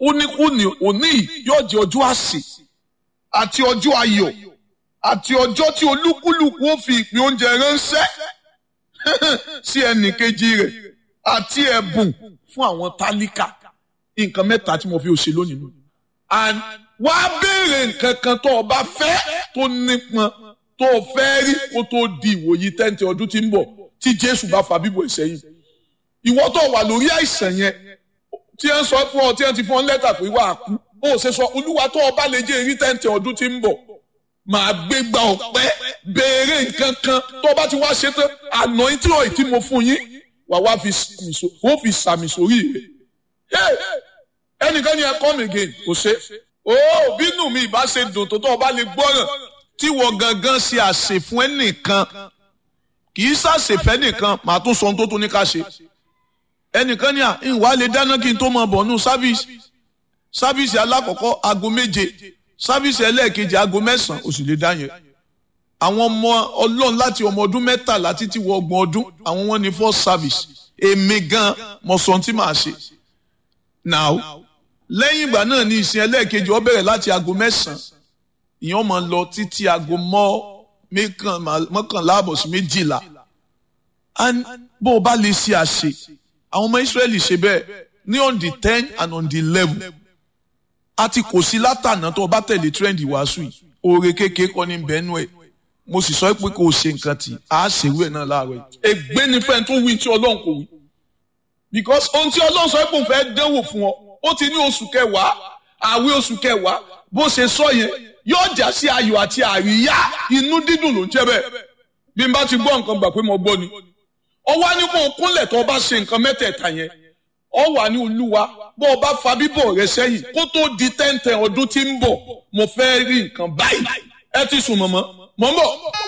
ó ní òní òní yóò jẹ́ ọjọ́ àsè àti ọjọ́ ayọ̀ àti ọjọ́ tí olúkúlùkù ó fi ìpín oúnjẹ ránṣẹ́ sí ẹnì kejì rẹ̀ àti ẹ̀bùn fún àwọn tálíkà nǹkan mẹ́ta tí mo fi òṣè lónìí nù. and wá béèrè nǹkan kan tó o bá fẹ́ tó nípọn tó o fẹ́ rí kó tó di ìwòyí tẹ́ǹtì ọdún tí ń bọ̀ tí jésù bá fa bíbọ̀ ìsẹ́yìn. ìwọ tó wà lórí àìsàn yẹn tí ẹ ń sọ fún ọ tí ẹ ti fún ọ lẹ́tà pé wà á kú ó ṣe sọ olúwa tó o bá lè jẹ́ èrí tẹ́ǹtì ọdún tí ń bọ̀ màá gbé gba ọ̀pẹ́ béèrè nǹkan kan tó o bá ti wá ṣe tán àná tí ò tí mo fún yín wà wá fi sàmì sórí rẹ̀ ẹnìkan ni ẹ come again kò ṣe ó bínú mi ìbá ṣe dùn tó tó o bá lè gbọ́ràn tí wọ́n gangan ṣe àṣẹ fún ẹnìkan kì í ṣàṣẹfẹ́ nìkan màá tún sọ ohun tó tún ní ká ṣe ẹnìkan ní à ìwà lè dáná kí n tó mọ bọ̀ nù sáfíìsì sáfíìsì alákọ̀ọ́kọ́ aago méje sáfíìsì ẹlẹ́ẹ̀kejì aago mẹ́sàn-án oṣù lè dá yẹn àwọn ọmọ ọlọ́run láti ọmọ ọdún mẹ́tàlá títí wọ ọgbọ̀n ọdún àwọn wọn ní first service èmi gan mọ̀ sọ tí màá ṣe now lẹ́yìn ìgbà náà ní ìsìn ẹlẹ́ẹ̀kejì ó bẹ̀rẹ̀ láti aago mẹ́sàn-án ìyẹn máa lọ títí aago mọ́kànlá àbọ̀ sí méjìlá bó o bá lè ṣe àṣe àwọn ọmọ Ísírẹ́lì ṣe bẹ́ẹ̀ ní on the ten and on the eleven àti kò sí látànà tó o bá tẹ̀lé trend ìwàásù yìí oore kékeré kọ́ ní bẹ́ẹ̀nù ẹ̀ mo sì sọ pé kò ṣe nǹkan tí a ṣèwé náà láàárọ̀ yìí. ègbé ni fẹ́ẹ́ tó wí tí ọlọ́run kò wí because ohun tí ọlọ́run sọ pé òun fẹ́ dánwò fún ọ ó ti ní oṣù kẹwàá àwẹ̀ oṣù kẹwàá bó ṣe sọ yẹn yóò já sí ayọ̀ àti àríyá inú dídùn ló ń jẹ́ bẹ́ẹ̀ bí n bá ti gbọ́ nǹkan gbà pé mo gbọ́ ni ó wá ní kó o kúnlẹ̀ tó o bá ṣe nǹkan mẹ́tẹ̀ẹ̀ta yẹn ó wà ní olúwa bó o bá fa bíbọ̀ rẹ sẹ́yìn kó tó di tẹ́ǹtẹ̀ ọdún tí ń bọ̀ mo fẹ́ rí nǹkan báyìí ẹ ti sùn mọ̀mọ́ mọ̀ ń bọ̀.